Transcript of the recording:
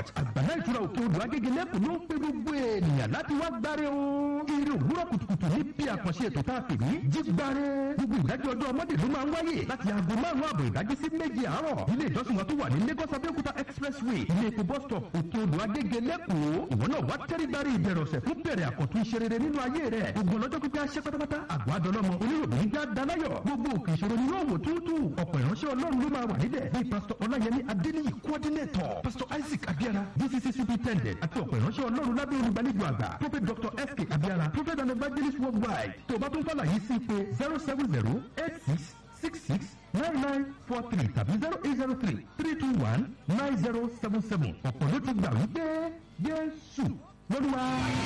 church àgbàlá ìtura òkè odò agége lẹ́kùn ló ń pè gbogbo ènìyàn láti wá gbáre o. eré òwúrọ̀ kùtùkùtù ní bí àkànṣe ètò tá a pè ní jígbáre. gbogbo ìdájọ́ ọjọ́ ọmọdé ló máa ń wáyé láti aago márùn-ún àbọ̀ ìdájí sí méje àárọ̀. ilé ìjọsìn wa tó wà ní lagos abẹ́òkúta expressway ilé epo bus stop òkè odò agége lẹ́kọ̀ọ́. ìwọ náà wá tẹ́rí gbárí ìbẹ̀rẹ̀ ọ̀sẹ̀ fún bẹ̀rẹ̀ àkọ́tún iṣẹ́ rere nínú ayé rẹ̀. gbogbo ọlọ́jọ́ pípẹ́ aṣẹ́ pátápátá àgọ́ adọ́lọ́mọ oníròbìnrin já dalayọ̀. gbogbo òkè ìṣòro ni yóò wò túútù. ọ̀pọ̀ ìránṣẹ́ ọlọ́run ló máa wà níbẹ̀. bíi pásítọ̀ ọláyẹmí adéníyì coordinator pásítọ̀ isaac abiara dcc superintendent àti ọ̀pọ̀ ìránṣẹ́ ọlọ́run lábẹ́ olùgbàlejò àgbà prophet dr sk abiara prophet and evangelist worldwide tó o bá tún fàlàyé sí pé zero seven zero eight six six six nine nine four three tàbí zero eight zero three three two one nine zero seven seven ọ̀pọ̀ ló ti gbà wípé jésù lọ́dún wa.